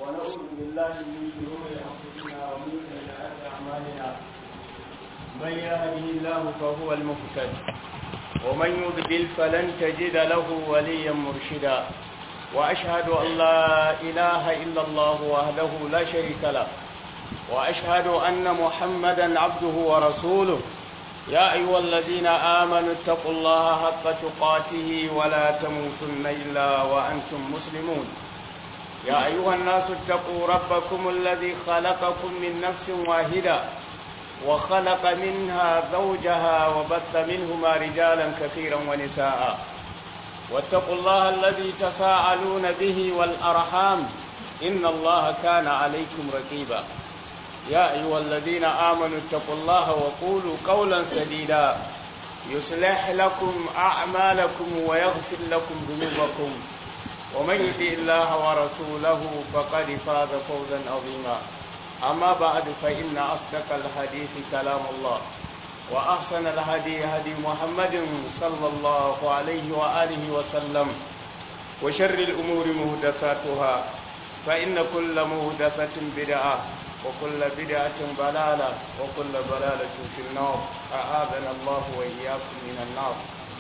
ونعوذ بالله من شرور انفسنا ومن سيئات اعمالنا من يهده الله فهو المهتد ومن يضلل فلن تجد له وليا مرشدا واشهد ان لا اله الا الله وحده لا شريك له واشهد ان محمدا عبده ورسوله يا ايها الذين امنوا اتقوا الله حق تقاته ولا تموتن الا وانتم مسلمون يا أيها الناس اتقوا ربكم الذي خلقكم من نفس واحدة وخلق منها زوجها وبث منهما رجالا كثيرا ونساء واتقوا الله الذي تساءلون به والأرحام إن الله كان عليكم رقيبا يا أيها الذين آمنوا اتقوا الله وقولوا قولا سديدا يصلح لكم أعمالكم ويغفر لكم ذنوبكم ومن يطع الله ورسوله فقد فاز فوزا عظيما أما بعد فإن أصدق الحديث كلام الله وأحسن الهدي هدي محمد صلى الله عليه وآله وسلم وشر الأمور مهدساتها فإن كل مهدسة بدعة وكل بدعة ضلالة وكل ضلالة في النار أعاذنا الله وإياكم من النار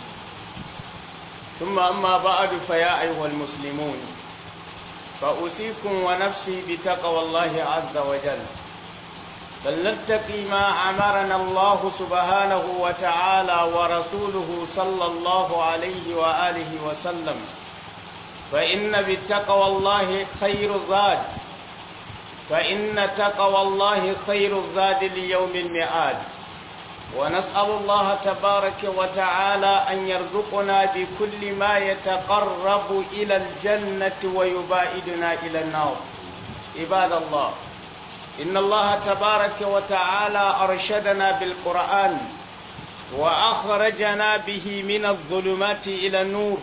ثم أما بعد فيا أيها المسلمون فأوصيكم ونفسي بتقوى الله عز وجل فلنتقي ما أمرنا الله سبحانه وتعالى ورسوله صلى الله عليه وآله وسلم فإن بتقوى الله خير الزاد فإن تقوى الله خير الزاد ليوم الميعاد ونسأل الله تبارك وتعالى أن يرزقنا بكل ما يتقرب إلى الجنة ويباعدنا إلى النار عباد الله إن الله تبارك وتعالى أرشدنا بالقرآن وأخرجنا به من الظلمات إلى النور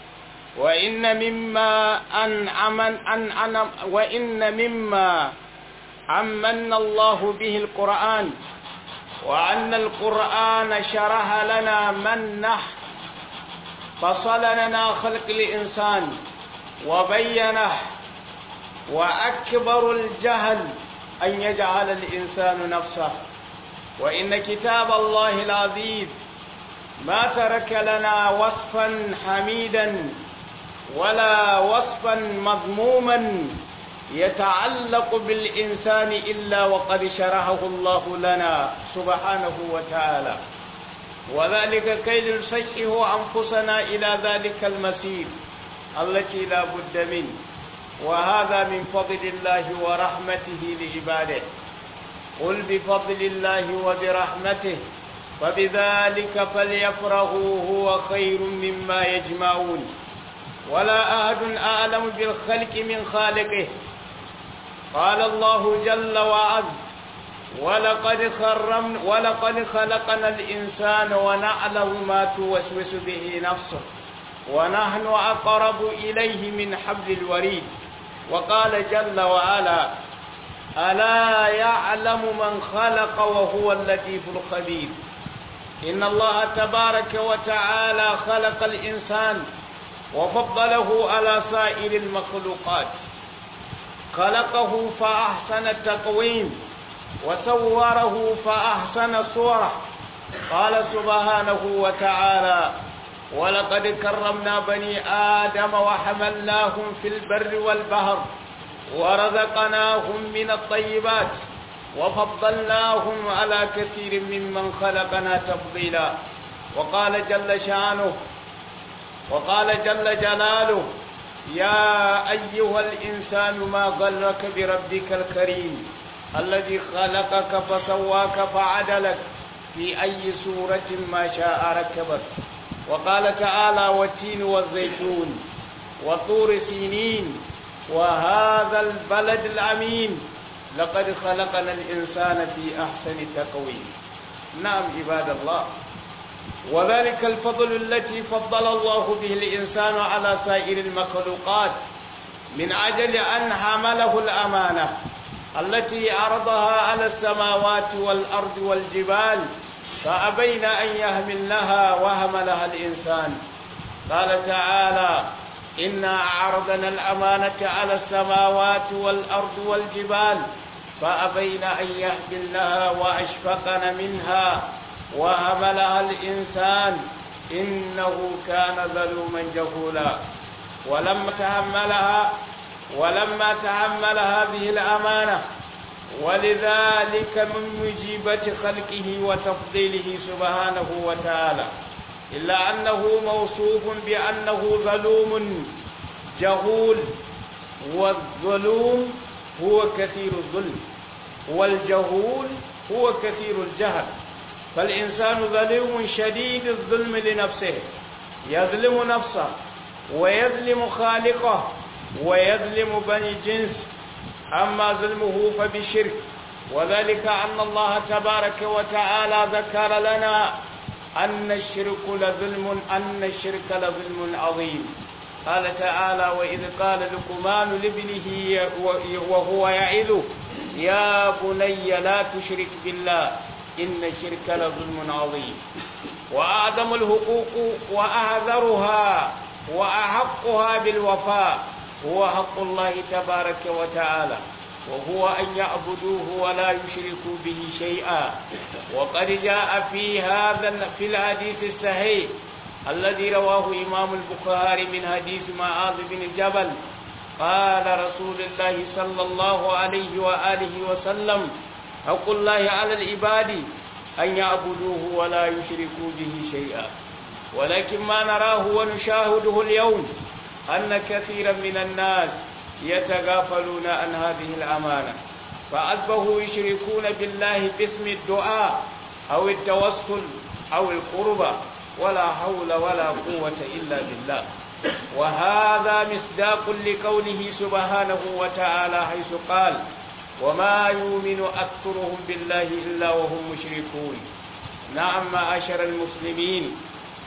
وإن مما أنعم أن وإن مما عمن الله به القرآن وأن القرآن شرح لنا منح فصل لنا خلق الإنسان وبينه وأكبر الجهل أن يجعل الإنسان نفسه وإن كتاب الله العزيز ما ترك لنا وصفا حميدا ولا وصفا مذموما يتعلق بالإنسان إلا وقد شرحه الله لنا سبحانه وتعالى وذلك كي نسيئه أنفسنا إلى ذلك المسير التي لا بد منه وهذا من فضل الله ورحمته لعباده قل بفضل الله وبرحمته فبذلك فليفرحوا هو خير مما يجمعون ولا أحد أعلم بالخلق من خالقه قال الله جل وعز ولقد خرم ولقد خلقنا الإنسان ونعلم ما توسوس به نفسه ونحن أقرب إليه من حبل الوريد وقال جل وعلا ألا يعلم من خلق وهو اللطيف الخبير إن الله تبارك وتعالى خلق الإنسان وفضله على سائر المخلوقات خلقه فأحسن التقويم وصوره فأحسن صوره قال سبحانه وتعالى ولقد كرمنا بني آدم وحملناهم في البر والبحر ورزقناهم من الطيبات وفضلناهم على كثير ممن خلقنا تفضيلا وقال جل شانه وقال جل جلاله يا أيها الإنسان ما غلك بربك الكريم الذي خلقك فسواك فعدلك في أي سورة ما شاء ركبك وقال تعالى والتين والزيتون وطور سينين وهذا البلد الأمين لقد خلقنا الإنسان في أحسن تقويم نعم عباد الله وذلك الفضل التي فضل الله به الإنسان على سائر المخلوقات من أجل أن حمله الأمانة التي عرضها على السماوات والأرض والجبال فأبين أن يهملنها وهملها الإنسان قال تعالى إنا عرضنا الأمانة على السماوات والأرض والجبال فأبين أن يحملنها وأشفقن منها وهملها الإنسان إنه كان ظلوما جهولا ولما تحملها ولما تحمل هذه الأمانة ولذلك من مجيبة خلقه وتفضيله سبحانه وتعالى إلا أنه موصوف بأنه ظلوم جهول والظلوم هو كثير الظلم والجهول هو كثير الجهل فالإنسان ظلوم شديد الظلم لنفسه يظلم نفسه ويظلم خالقه ويظلم بني جنس أما ظلمه فبشرك وذلك أن الله تبارك وتعالى ذكر لنا أن الشرك لظلم أن الشرك لظلم عظيم قال تعالى وإذ قال لقمان لابنه وهو يعظه يا بني لا تشرك بالله إن الشرك لظلم عظيم وأعظم الحقوق وأعذرها وأحقها بالوفاء هو حق الله تبارك وتعالى وهو أن يعبدوه ولا يشركوا به شيئا وقد جاء في هذا في الحديث الصحيح الذي رواه إمام البخاري من حديث معاذ بن جبل قال رسول الله صلى الله عليه وآله وسلم حق الله على العباد أن يعبدوه ولا يشركوا به شيئا ولكن ما نراه ونشاهده اليوم أن كثيرا من الناس يتغافلون عن هذه الأمانة فأصبحوا يشركون بالله باسم الدعاء أو التوسل أو القربة ولا حول ولا قوة إلا بالله وهذا مصداق لقوله سبحانه وتعالى حيث قال وما يؤمن أكثرهم بالله إلا وهم مشركون نعم معاشر المسلمين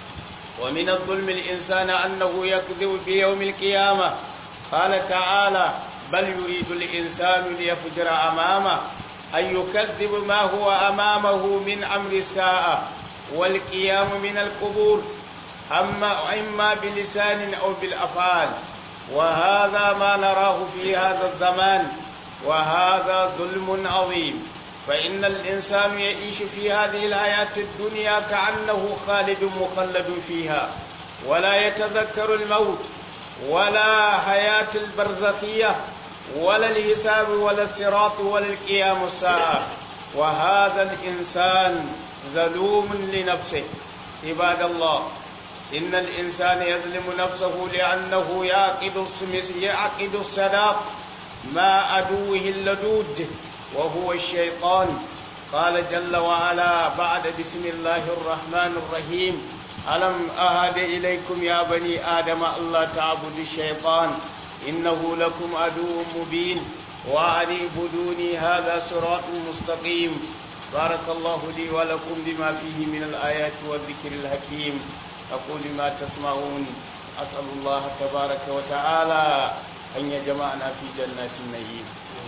ومن الظلم الإنسان أنه يكذب بيوم القيامة قال تعالى بل يريد الإنسان ليفجر أمامه أن يكذب ما هو أمامه من أمر الساعة والقيام من القبور أما إما بلسان أو بالأفعال وهذا ما نراه في هذا الزمان وهذا ظلم عظيم فإن الإنسان يعيش في هذه الحياة الدنيا كأنه خالد مخلد فيها ولا يتذكر الموت ولا حياة البرزخية ولا الحساب ولا الصراط ولا القيام الساعة وهذا الإنسان ظلوم لنفسه عباد الله إن الإنسان يظلم نفسه لأنه يعقد يعقد الصداق مع عدوه اللدود وهو الشيطان قال جل وعلا بعد بسم الله الرحمن الرحيم ألم أهد إليكم يا بني آدم الله تعبدوا الشيطان إنه لكم عدو مبين وأن اعبدوني هذا صراط مستقيم بارك الله لي ولكم بما فيه من الآيات والذكر الحكيم أقول ما تسمعون أسأل الله تبارك وتعالى أن يجمعنا في جنات النعيم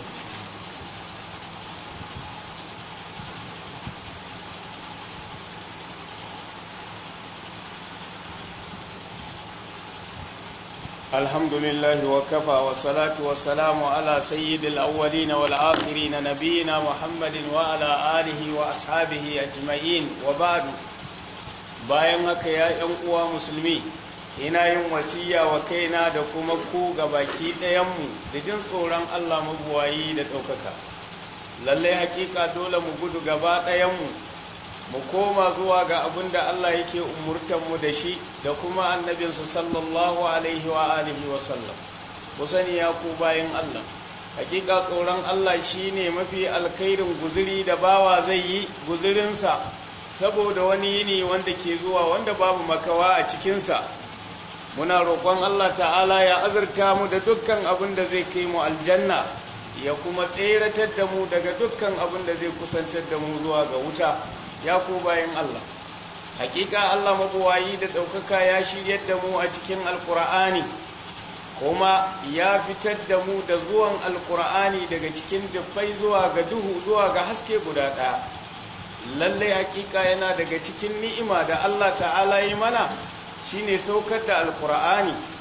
الحمد لله وكفى والصلاة والسلام على سيد الأولين والآخرين نبينا محمد وعلى آله وأصحابه أجمعين وبعد bayan haka ya ‘yan uwa musulmi ina yin wasiya wa kaina da kuma ku ga baki ɗayanmu da jin tsoron Allah mabuwayi da ɗaukaka lallai hakika dole mu gudu gaba ɗayanmu mu koma zuwa ga abin da Allah yake umurtanmu da shi da kuma annabinsa sallallahu alaihi wa alihi wa sallam ku sani ya ku bayan Allah hakika tsoron Allah shine mafi alkhairin guzuri da bawa zai yi guzurinsa saboda wani yini wanda ke zuwa wanda babu makawa a cikinsa muna roƙon Allah ta'ala ya azurta mu da dukkan abin da zai kai mu aljanna ya kuma tseratar da mu daga dukkan abin da zai kusantar da mu zuwa ga wuta ya ku bayan Allah hakika Allah mabuwayi da ɗaukaka ya shiryar da mu a cikin alkur'ani kuma ya fitar da mu da zuwan alkur'ani daga cikin dufai zuwa ga duhu zuwa ga haske guda ɗaya lallai hakika yana daga cikin ni'ima da Allah ta'ala yi mana shine saukar da alkur'ani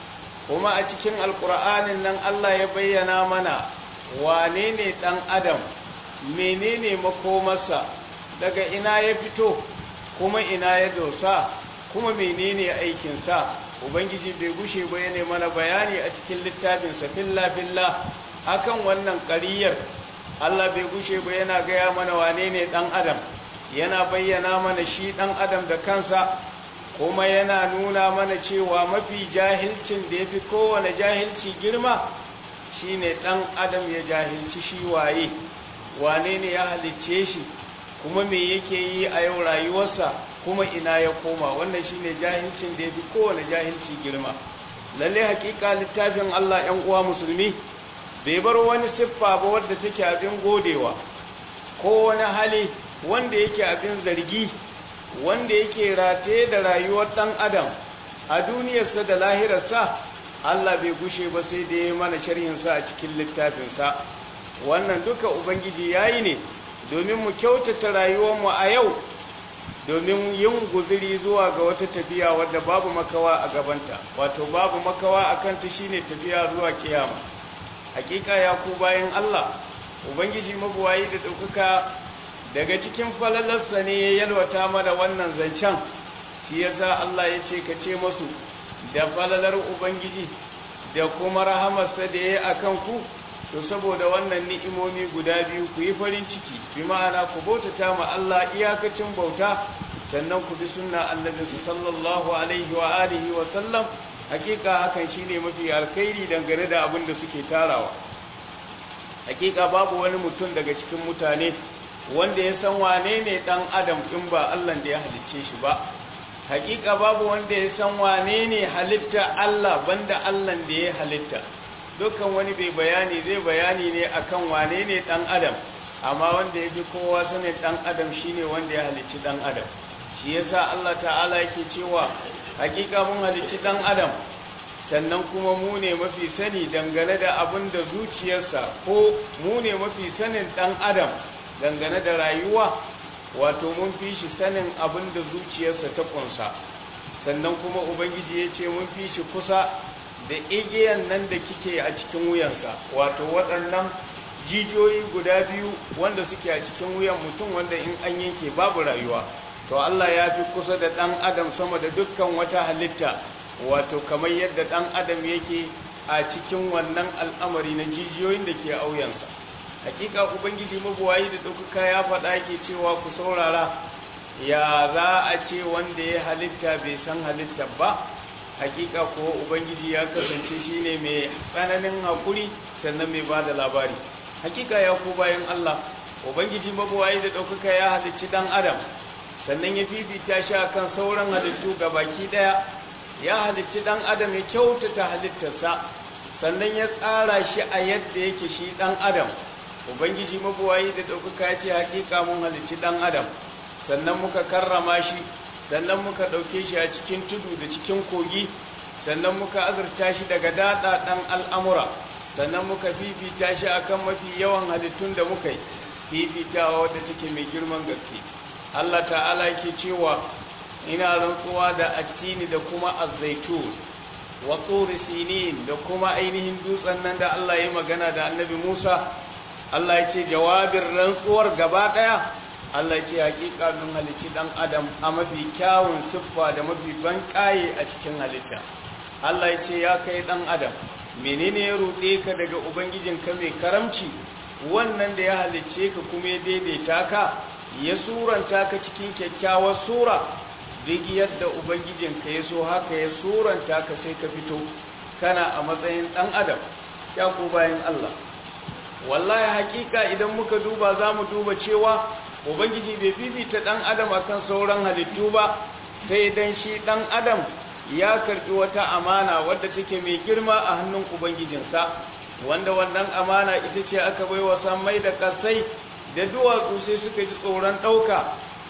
kuma a cikin alkur'anin nan Allah ya bayyana mana wane ne ɗan adam menene makomarsa daga ina ya fito kuma ina ya dosa kuma menene aikinsa ubangiji bai gushe ba ya mana bayani a cikin littafinsa filla-filla akan wannan ƙariyar Allah bai gushe ba yana gaya mana wane ne ɗan adam yana bayyana mana shi ɗan adam da kansa kuma yana nuna mana cewa mafi jahilcin da ya fi kowane jahilci girma shine ɗan adam ya jahilci shi waye wane ne ya halicce shi kuma me yake yi a yau rayuwarsa kuma ina ya koma wannan shine jahilcin da ya fi kowane jahilci girma lalle hakika littafin Allah ‘yan uwa musulmi bai bar wani siffa ba wadda take abin godewa ko wani hali wanda yake abin zargi wanda yake rataye da rayuwar ɗan adam a duniyarsa da lahirarsa Allah bai gushe ba sai da ya mana sharhinsa a cikin littafinsa wannan duka ubangiji yayi ne domin mu kyautata rayuwarmu a yau domin yin guziri zuwa ga wata tafiya wadda babu makawa a gabanta wato babu makawa a kanta shine tafiya zuwa kiyama hakika ya ku bayan Allah ubangiji mabuwayi da ɗaukaka daga cikin falalarsa ne ya yalwata mana wannan zancen shi yasa Allah ya ce ka ce masu da falalar ubangiji da kuma rahamarsa da ya yi a ku to saboda wannan ni'imomi guda biyu ku yi farin ciki bi ma'ana ku bautata ma Allah iyakacin bauta sannan ku bi sunna annabi sallallahu alaihi wa alihi wa sallam hakika hakan shine mafi alkhairi dangane da abin da suke tarawa hakika babu wani mutum daga cikin mutane wanda ya san wane ne dan adam in ba Allah da ya halicce shi ba hakika babu wanda ya san wane ne halitta Allah banda Allah da ya halitta dukkan wani bai bayani zai bayani ne akan wane ne dan adam amma wanda ya fi kowa sanin dan adam shine wanda ya halicci dan adam shi yasa Allah ta'ala yake cewa hakika mun halicci dan adam sannan kuma mu ne mafi sani dangane da abin da zuciyarsa ko mu ne mafi sanin dan adam dangane da rayuwa wato mun fi shi sanin abin da zuciyarsa ta kunsa sannan kuma ubangiji ya ce mun fi shi kusa da igiyan nan da kike a cikin wuyansa wato waɗannan jijiyoyi guda biyu wanda suke a cikin wuyan mutum wanda in an yanke babu rayuwa to Allah ya fi kusa da ɗan adam sama da dukkan wata halitta wato kamar yadda ɗan adam yake a cikin wannan al'amari na jijiyoyin da ke auyansa hakika ubangiji mabuwayi da ɗaukaka ya faɗa yake cewa ku saurara ya za a ce wanda ya halitta bai san halitta ba hakika kuwa ubangiji ya kasance shine mai tsananin hakuri sannan mai bada labari hakika ya ku bayan Allah ubangiji mabuwayi da ɗaukaka ya halicci ɗan adam sannan ya fifita shi akan sauran halittu ga baki ɗaya ya halicci ɗan adam ya kyautata halittarsa sannan ya tsara shi a yadda yake shi ɗan adam ubangiji mabuwayi da ɗaukaka ya ce hakika mun halicci ɗan adam sannan muka karrama shi sannan muka ɗauke shi a cikin tudu da cikin kogi sannan muka azurta shi daga daɗa ɗan al'amura sannan muka fifita shi akan mafi yawan halittun da muka yi fifitawa wadda take mai girman gaske Allah ta'ala ke cewa ina rantsuwa da attini da kuma azzaitun wa tsuri sinin da kuma ainihin dutsen nan da Allah ya magana da annabi Musa Allah ya ce jawabin rantsuwar gaba ɗaya Allah ce hakika mun halicci dan adam a mafi kyawun siffa da mafi ban kaye a cikin halitta Allah ya ce ya kai dan adam menene ya ruɗe ka daga ubangijinka mai karamci wannan da ya halicce ka kuma ya daidaita ka ya suranta ka cikin kyakkyawar sura duk yadda ubangijinka ya so haka ya suranta ka sai ka fito kana a matsayin dan adam ya ku bayan Allah wallahi hakika idan muka duba za mu duba cewa ubangiji bai fifita dan adam akan sauran halittu ba sai dan shi dan adam ya karbi wata amana wadda take mai girma a hannun ubangijinsa wanda wannan amana ita ce aka bai wa sammai da kasai da duwatsu sai suka ji tsoron ɗauka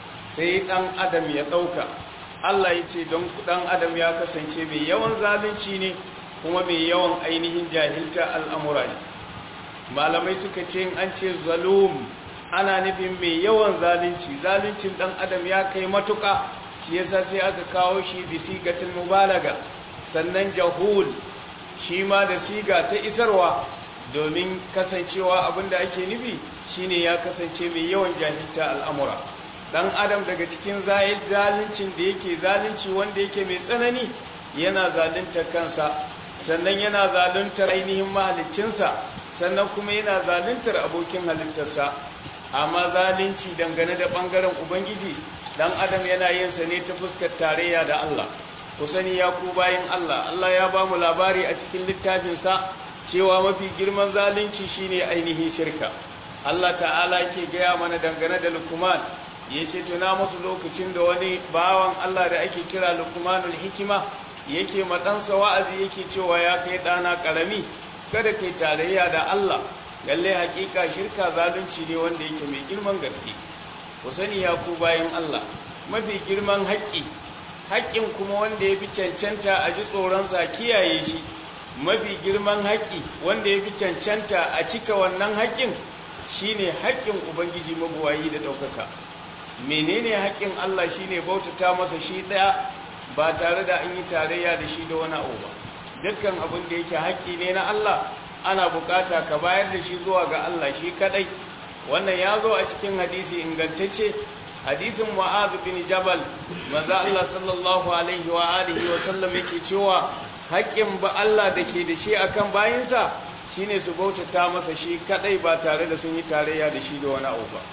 sai dan adam ya ɗauka Allah ya ce don dan adam ya kasance mai yawan zalunci ne kuma mai yawan ainihin jahilta al'amura ne malamai suka ce an ce zalum ana nufin mai yawan zalunci zaluncin dan adam ya kai matuka shi yasa sai aka kawo shi bi sigatul mubalaga sannan jahul shi ma da siga ta isarwa domin kasancewa abinda ake nufi shine ya kasance mai yawan jahilta al'amura dan adam daga cikin zaluncin da yake zalunci wanda yake mai tsanani yana zalunta kansa sannan yana zaluntar ainihin mahaliccinsa sannan kuma yana zaluntar abokin halittarsa amma zalunci dangane da bangaren ubangiji dan adam yana yin sa ne ta fuskar tarayya da Allah ku sani ya ku bayin Allah Allah ya ba mu labari a cikin littafinsa cewa mafi girman zalunci shine ainihin shirka Allah ta'ala yake gaya mana dangane da Luqman yace tuna musu lokacin da wani bawan Allah da ake kira Luqmanul Hikima yake matansa wa'azi yake cewa ya kai dana karami kada kai tarayya da Allah lalle hakika shirka zalunci ne wanda yake mai girman gaske ku sani ya ku bayin Allah mafi girman haƙƙi haƙƙin kuma wanda ya fi cancanta a ji tsoronsa kiyaye shi mafi girman haƙƙi wanda ya fi cancanta a cika wannan haƙƙin shine haƙƙin ubangiji mabuwayi da ɗaukaka menene haƙƙin Allah shine bautata masa shi ɗaya ba tare da an yi tarayya da shi da wani abu ba dukkan abin da yake haƙƙi ne na Allah ana bukata ka bayar da shi zuwa ga Allah shi kadai wannan ya zo a cikin hadisi ingantacce hadisin mu'adh bin jabal manzo Allah sallallahu alaihi wa alihi wa sallam yake cewa haƙƙin ba Allah da ke da shi akan bayinsa shine su bautata masa shi kadai ba tare da sun yi tarayya da shi da wani abu ba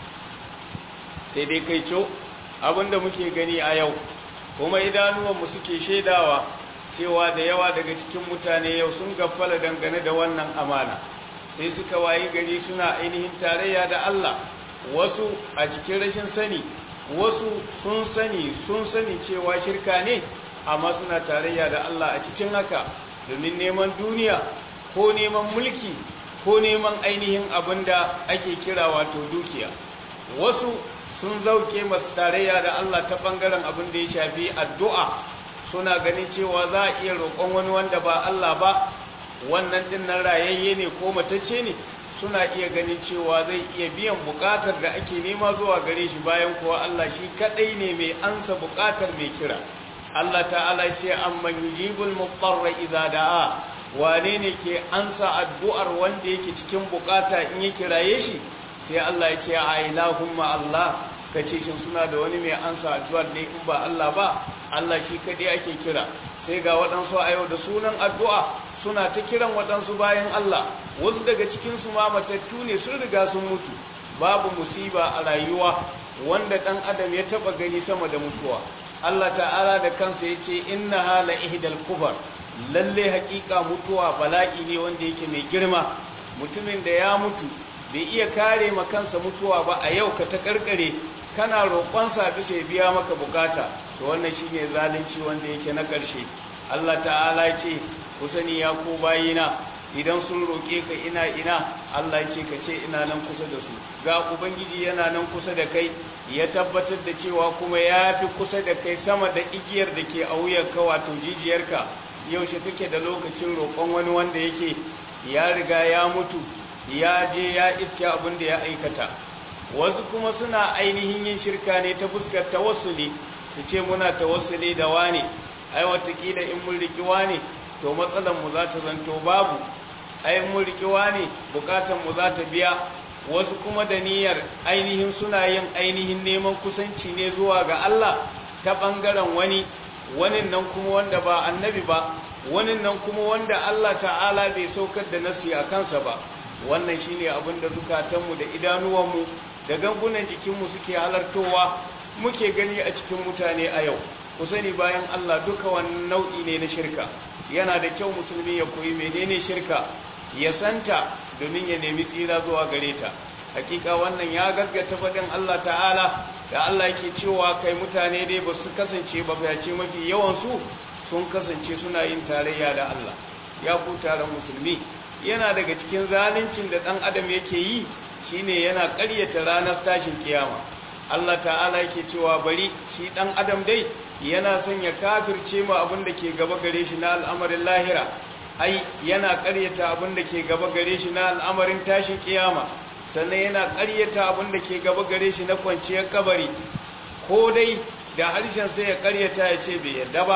sai dai kai co abinda muke gani a yau kuma idanuwanmu suke shaidawa cewa da yawa daga cikin mutane yau sun gaffala dangane da wannan amana sai suka wayi gari suna ainihin tarayya da Allah wasu a cikin rashin sani wasu sun sani sun sani cewa shirka ne amma suna tarayya da Allah a cikin haka domin neman duniya ko neman mulki ko neman ainihin abin da ake kira wato dukiya wasu sun zauke masu tarayya da Allah ta bangaren abin da ya shafi addu'a suna ganin cewa za a iya roƙon wani wanda ba Allah ba wannan din nan rayayye ne ko matacce ne suna iya ganin cewa zai iya biyan buƙatar da ake nema zuwa gare shi bayan kuwa Allah shi kadai ne mai ansa buƙatar mai kira Allah ta'ala ce amman yujibul muqtarra idza da'a wane ne ke ansa addu'ar wanda yake cikin buƙata in ya kiraye shi sai Allah ya ce a ilahumma Allah kace shin suna da wani mai ansa addu'ar ne in ba Allah ba Allah shi kadai ake kira sai ga waɗansu a yau da sunan addu'a suna ta kiran waɗansu bayan Allah wasu daga cikinsu ma matattu ne sun riga sun mutu babu musiba a rayuwa wanda ɗan adam ya taɓa gani sama da mutuwa Allah ta'ala da kansa ya ce inna hala ihdal kubar lalle haƙiƙa mutuwa bala'i ne wanda yake mai girma mutumin da ya mutu bai iya kare ma kansa mutuwa ba a yau ka ta karkare kana roƙonsa bisa ya biya maka bukata to wannan shine zalunci wanda yake na ƙarshe Allah ta'ala ce ku sani ya ku bayina idan sun roƙe ka ina ina Allah ce ka ce ina nan kusa da su ga ubangiji yana nan kusa da kai ya tabbatar da cewa kuma ya fi kusa da kai sama da igiyar da ke a wuyarka wato jijiyarka yaushe kake da lokacin roƙon wani wanda yake ya riga ya mutu ya je ya iske abin da ya aikata wasu kuma suna ainihin yin shirka ne ta fuskar tawassuli su ce muna tawassuli da wane ai watakila in mun riki wane to matsalar mu za ta zanto babu ai mun riki wane bukatan mu za ta biya wasu kuma da niyyar ainihin suna yin ainihin neman kusanci ne zuwa ga Allah ta bangaren wani wani nan kuma wanda ba annabi ba wani nan kuma wanda Allah ta'ala bai saukar da nasi a kansa ba wannan shine abin da zukatanmu da idanuwanmu da gangunan jikinmu suke halartowa muke gani a cikin mutane a yau ku sani bayan Allah duka wannan nau'i ne na shirka yana da kyau musulmi ya koyi menene shirka ya santa domin ya nemi tsira zuwa gare ta hakika wannan ya gaskata faɗin Allah ta'ala da Allah yake cewa kai mutane dai ba su kasance ba face mafi yawan su sun kasance suna yin tarayya da Allah ya ku taron musulmi yana daga cikin zaluncin da ɗan adam yake yi shine yana ƙaryata ranar tashin kiyama Allah ta'ala yake cewa bari shi ɗan adam dai yana son ya kafirce mu abin da ke gaba gare shi na al'amarin lahira ai yana ƙaryata abin da ke gaba gare shi na al'amarin tashin kiyama sannan yana ƙaryata abin da ke gaba gare shi na kwanciyar kabari ko dai da harshen sai ya ƙaryata ya ce bai yarda ba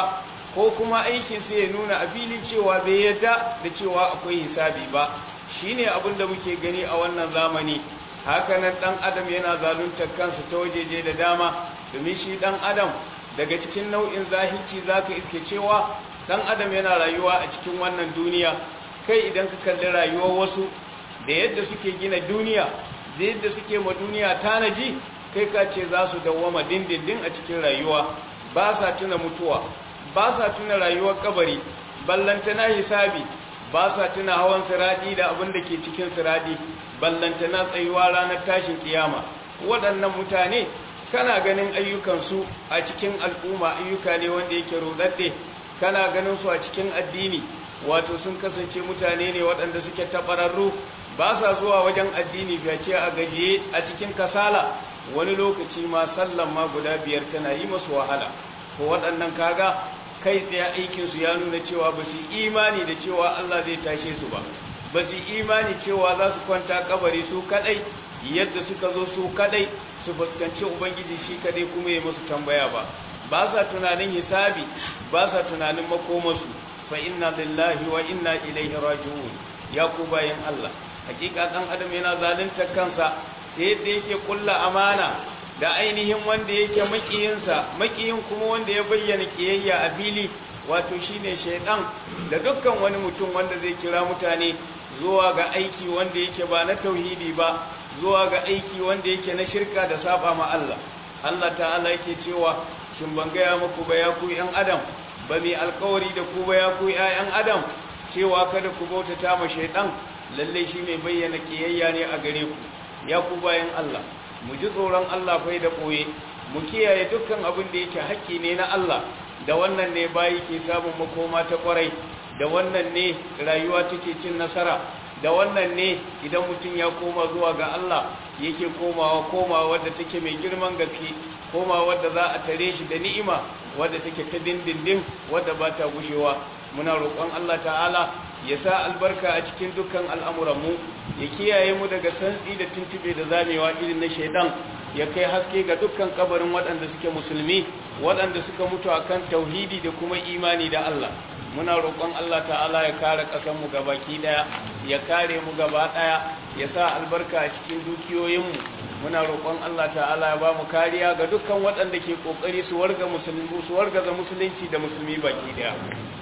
ko kuma aikin sai ya nuna a filin cewa bai yadda da cewa akwai hisabi ba shine abin da muke gani a wannan zamani hakanan dan adam yana zaluntar kansa ta wajeje da dama domin shi dan adam daga cikin nau'in zahirci zaka iske cewa dan adam yana rayuwa a cikin wannan duniya kai idan ka kalli rayuwar wasu da yadda suke gina duniya da yadda suke ma duniya tanaji kai ka ce za su dawwama dindindin a cikin rayuwa ba sa tuna mutuwa ba sa tuna rayuwar kabari ballantana hisabi ba sa tuna hawan siradi da abin da ke cikin siradi ballantana tsayuwa ranar tashin kiyama waɗannan mutane kana ganin ayyukansu a cikin al'umma ayyuka ne wanda yake rodadde kana ganin su a cikin addini wato sun kasance mutane ne waɗanda suke tabararru ba sa zuwa wajen addini fiye a gajiye a cikin kasala wani lokaci ma sallan ma guda biyar tana yi masu wahala ko waɗannan kaga kai tsaye aikinsu ya nuna cewa ba su imani da cewa Allah zai tashe su ba ba su imani cewa za su kwanta kabari su kadai yadda suka zo su kadai su fuskanci ubangiji shi kadai kuma ya musu tambaya ba ba sa tunanin hisabi ba sa tunanin makomarsu fa inna lillahi wa inna ilaihi raji'un ya ku bayan Allah hakika dan adam yana zalunta kansa ta yadda yake kulla amana da ainihin wanda yake makiyinsa makiyin kuma wanda ya bayyana kiyayya a fili wato shine shaidan da dukkan wani mutum wanda zai kira mutane zuwa ga aiki wanda yake ba na tauhidi ba zuwa ga aiki wanda yake na shirka da saba ma Allah Allah ta'ala yake cewa shin ban gaya muku ba ya ku yan adam ba mai alkawari da ku ba ya ku ƴaƴan adam cewa kada ku bautata ma shaidan lalle shi mai bayyana kiyayya ne a gare ku ya ku bayan Allah mu ji tsoron Allah fai da ɓoye mu kiyaye dukkan abin da yake haƙƙi ne na Allah da wannan ne bayi ke samun makoma ta ƙwarai da wannan ne rayuwa take cin nasara da wannan ne idan mutum ya koma zuwa ga Allah yake komawa komawa wadda take mai girman gaske komawa wadda za a tare shi da ni'ima wadda take ta dindindin wadda ba ta gushewa muna roƙon Allah ta'ala ya sa albarka a cikin dukkan al'amuranmu ya kiyaye mu daga santsi da tuntube da zamewa irin na shaidan ya kai haske ga dukkan kabarin waɗanda suke musulmi waɗanda suka mutu akan tauhidi da kuma imani da Allah muna roƙon Allah ta'ala ya kare ƙasarmu gabaki ɗaya ya kare mu gaba ɗaya ya sa albarka a cikin dukiyoyinmu muna roƙon Allah ta'ala ya ba mu kariya ga dukkan waɗanda ke ƙoƙari su warga musulmi su wargaza musulunci da musulmi baki ɗaya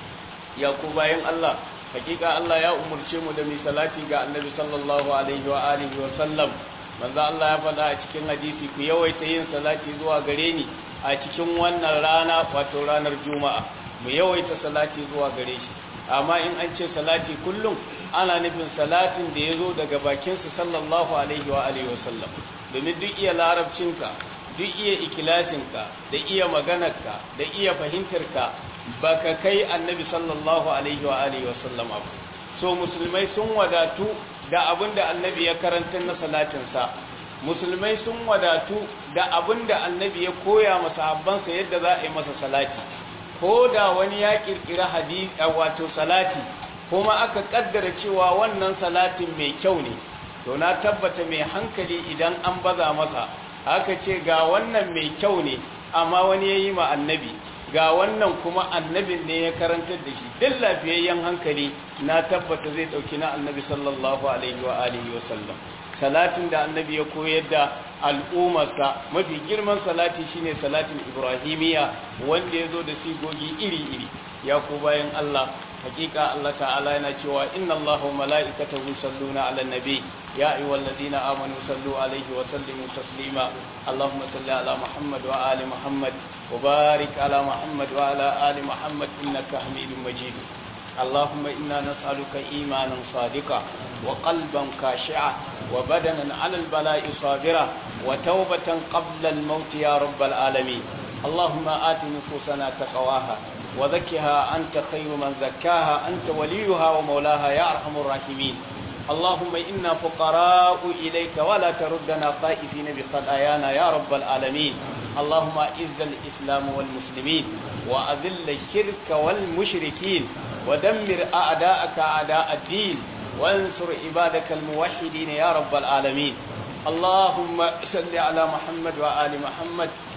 ya ku bayan Allah hakika Allah ya umurce mu da mi salati ga annabi sallallahu alaihi wa alihi wa sallam manzo Allah ya faɗa a cikin hadisi ku yawaita yin salati zuwa gare ni a cikin wannan rana wato ranar juma'a mu yawaita salati zuwa gare shi amma in an ce salati kullum ana nufin salatin da ya zo daga bakinsa sallallahu alaihi wa alihi wa sallam domin duk iya larabcinka duk iya ikilasinka da iya maganarka da iya fahimtarka baka kai annabi sallallahu alaihi wa alihi wa sallam abu so musulmai sun wadatu da abinda annabi ya karanta na salatinsa musulmai sun wadatu da abinda annabi ya koya masa habbansa yadda za a yi masa salati ko da wani ya kirkira hadisi wato salati kuma aka kaddara cewa wannan salatin mai kyau ne to na tabbata mai hankali idan an baza masa aka ce ga wannan mai kyau ne amma wani ya yi ma annabi ga wannan kuma annabin ne ya karantar da shi duk lafiyayyen hankali na tabbata zai dauki na annabi sallallahu alaihi wa alihi wa sallam salatin da annabi ya koyar da al'ummarsa mafi girman salati shine salatin ibrahimiya wanda ya zo da sigogi iri-iri ya ku bayan Allah hakika Allah ta'ala yana cewa inna Allah wa mala'ikatahu yusalluna 'alan nabi ya ayyuhalladhina amanu sallu 'alaihi wa sallimu taslima Allahumma salli 'ala Muhammad wa ali Muhammad wa barik 'ala Muhammad wa 'ala ali Muhammad innaka Hamidum Majid اللهم إنا نسألك إيمانا صادقا وقلبا خاشعا وبدنا على البلاء صابرا وتوبة قبل الموت يا رب العالمين اللهم آت نفوسنا تقواها وزكها أنت خير من زكاها أنت وليها ومولاها يا أرحم الراحمين اللهم إنا فقراء إليك ولا تردنا خائفين بخطايانا يا رب العالمين اللهم أعز الإسلام والمسلمين وأذل الشرك والمشركين ودمر أعداءك أعداء الدين وانصر عبادك الموحدين يا رب العالمين اللهم صل على محمد وآل محمد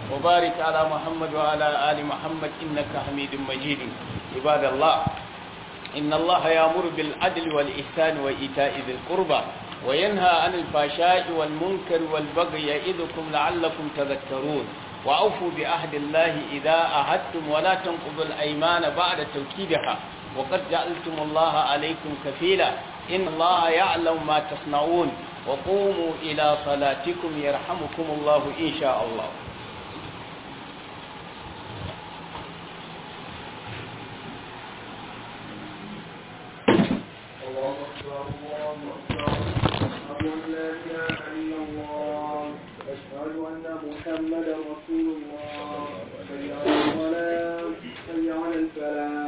وبارك على محمد وعلى آل محمد إنك حميد مجيد عباد الله إن الله يأمر بالعدل والإحسان وإيتاء ذي القربى وينهى عن الفحشاء والمنكر والبغي يعظكم لعلكم تذكرون وأوفوا بعهد الله إذا عهدتم ولا تنقضوا الأيمان بعد توكيدها وقد جعلتم الله عليكم كفيلا إن الله يعلم ما تصنعون وقوموا إلى صلاتكم يرحمكم الله إن شاء الله الله أكبر الله أكبر أشهد أن لا إله إلا الله أشهد أن محمدا رسول الله حي على الصلاة حي على الفلاح